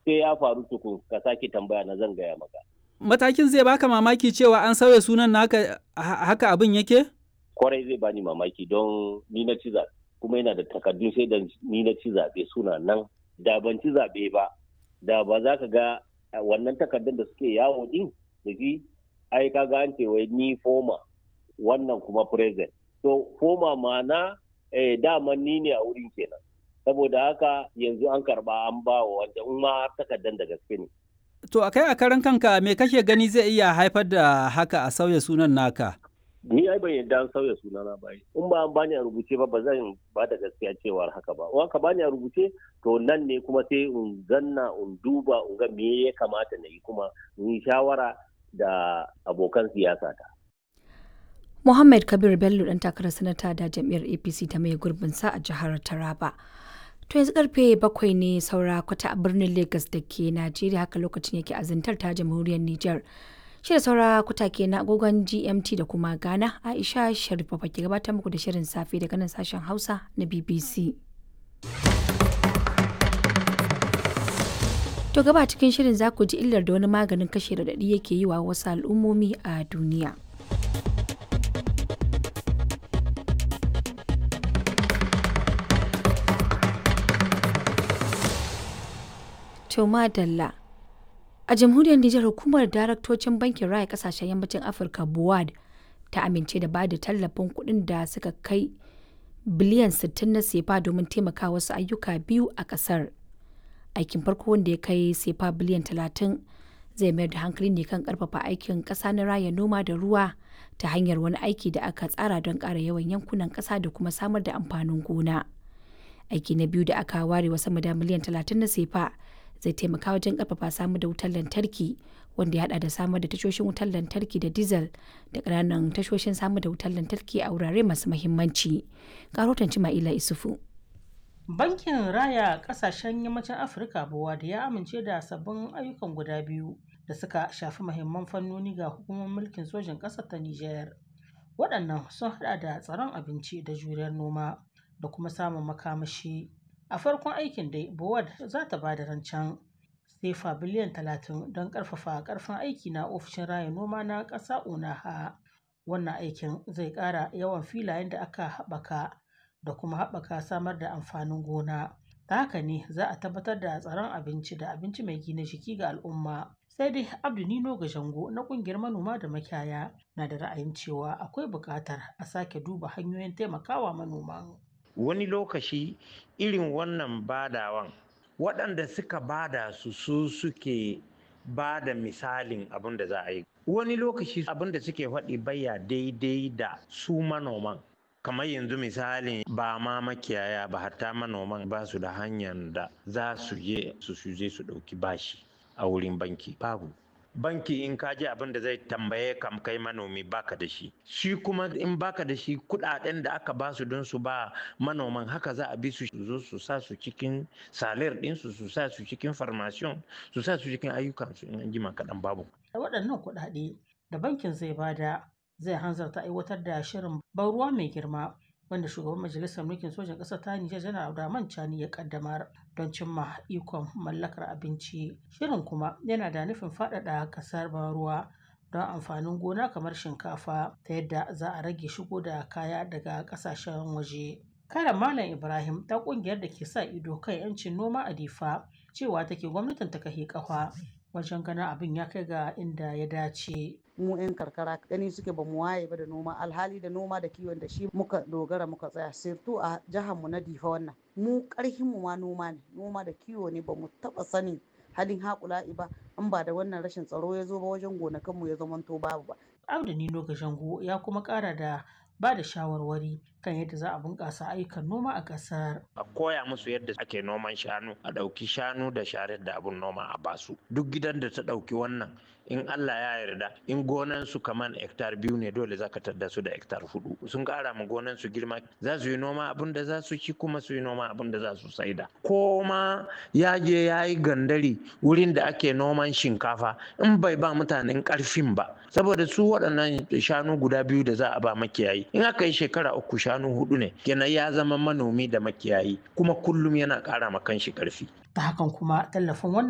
sai ya faru tukun ka sake tambaya na zan gaya maka Matakin zai baka mamaki cewa an sauya sunan naka haka abin yake? kwarai zai bani mamaki don ni na ci zaɓe kuma yana da takardun sai da ni na ci zaɓe suna nan da ban ci zaɓe ba da ba za ka ga wannan takardun da suke yawo din da shi ai ka ga an ce wai ni foma wannan kuma present so foma ma'ana eh, dama ni ne a wurin kenan saboda haka yanzu an karba an ba wa wanda in ma takardun da gaske ne To a kai a karan kanka me kake gani zai iya haifar da haka a sauya sunan naka? ni ai ban yadda an sauya sunana ba in ba an bani a rubuce ba ba zan ba da gaskiya cewar haka ba in ka bani a rubuce to nan ne kuma sai in zanna in duba in ga me ya kamata na yi kuma in yi shawara da abokan siyasa ta Muhammad Kabir Bello dan takarar sanata da jam'iyyar APC ta mai gurbin sa a jihar Taraba. To yanzu karfe bakwai ne saura kwata a birnin Lagos da ke Najeriya haka lokacin yake azantar ta jamhuriyar Nijar. Shirin saura kuta ke na agogon GMT da kuma Ghana Aisha Sharifa ke gabatar muku da shirin safe daga nan sashen Hausa na BBC. To gaba cikin shirin za ku ji illar da wani maganin kashe radadi yake yi wa wasu al'ummomi a duniya. To madalla. A jamhuriyar Nijar hukumar daraktocin bankin raya kasashen yammacin Afirka BUAD ta amince da ba da tallafin kuɗin da suka kai biliyan 60 na sefa domin taimaka wasu ayyuka biyu a ƙasar. Aikin farko wanda ya kai sefa biliyan 30 zai mayar da hankali ne kan ƙarfafa aikin ƙasa na raya noma da ruwa ta hanyar wani aiki da aka tsara don ƙara yawan yankunan ƙasa da kuma samar da amfanin gona. Aiki na biyu da aka ware wa sama da miliyan 30 na sefa zai taimaka wajen karfafa samar da wutar lantarki wanda ya hada da samar da tashoshin wutar lantarki da diesel da ƙananan tashoshin samar da wutar lantarki a wurare masu mahimmanci. Karotan Cima'ila Isufu. Bankin Raya Ƙasashen Yammacin Afirka Bowa da ya amince da sabbin ayyukan guda biyu da suka shafi mahimman fannoni ga hukumar mulkin sojin ƙasar ta Nijar. Waɗannan sun haɗa da tsaron abinci da juriyar noma da kuma samun makamashi. A farkon aikin dai, Bowad za ta ba da rancen sefa biliyan talatin don ƙarfafa ƙarfin aiki na ofishin raya noma na ƙasa Unaha. Wannan aikin zai ƙara yawan filayen da aka haɓaka da kuma haɓaka samar da amfanin gona. Ta haka ne za a tabbatar da tsaron abinci da abinci mai gina jiki ga al'umma. Sai dai Abdu Nino Gajango na ƙungiyar manoma da makiyaya na da ra'ayin cewa akwai buƙatar a sake duba hanyoyin taimakawa manoman. wani lokaci irin wannan badawan waɗanda suka bada su su suke ba da misalin abin da za a yi wani lokaci abin da suke faɗi baya daidai da su manoman kamar yanzu misalin ba ma makiyaya ba hatta manoman ba su da hanyar da za su je su je su ɗauki bashi a wurin banki babu banki in ka ji abin da zai tambaye kam kai manomi baka da shi shi kuma in baka da shi kudaden da aka ba su don su ba manoman haka za a bi su zo su sa su cikin salir din su su sa su cikin farmasiyon su sa su cikin ayyukan su in an jima kaɗan babu waɗannan kuɗaɗe da bankin zai bada zai hanzarta aiwatar da shirin ban ruwa mai girma wanda shugaban majalisar mulkin sojan ƙasar ta Nijar janar Abdurrahman Chani ya kaddamar don cimma ikon mallakar abinci. Shirin kuma yana da nufin faɗaɗa ƙasar ban ruwa don amfanin gona kamar shinkafa ta yadda za a rage shigo da kaya daga ƙasashen waje. Karen Malam Ibrahim ta ƙungiyar da ke sa ido kan 'yancin noma a Difa cewa take gwamnatin ta kahe ƙafa wajen ganin abin ya kai ga inda ya dace. mu 'yan karkara gani suke ba mu waye ba da noma alhali da noma da kiwon da shi muka dogara muka tsaya sirtu a jihar mu na difa wannan mu karhin mu ma noma ne noma da kiwo ne ba mu taba sanin halin haƙula'i ba an ba da wannan rashin tsaro ya zo ba wajen gonakan mu ya zamanto babu ba Abdu Nino Gashango ya kuma ƙara da ba da shawarwari kan yadda za a bunƙasa ayyukan noma a ƙasar. a koya musu yadda ake noman shanu a ɗauki shanu da sharar da abun noma a basu duk gidan da ta ɗauki wannan in Allah ya yarda in gonan su kaman hektar biyu ne dole za ka tadda su da hektar hudu sun ƙara ma gonan su girma za su yi noma abin da za su ci kuma su yi noma abin da za su saida ko ma ya je ya yi gandari wurin da ake noman shinkafa in bai ba mutanen ƙarfin ba saboda su waɗannan shanu guda biyu da za a ba makiyayi in aka yi shekara uku shanu hudu ne kenan ya zama manomi da makiyayi kuma kullum yana ƙara ma kanshi ƙarfi Ta hakan kuma tallafin wannan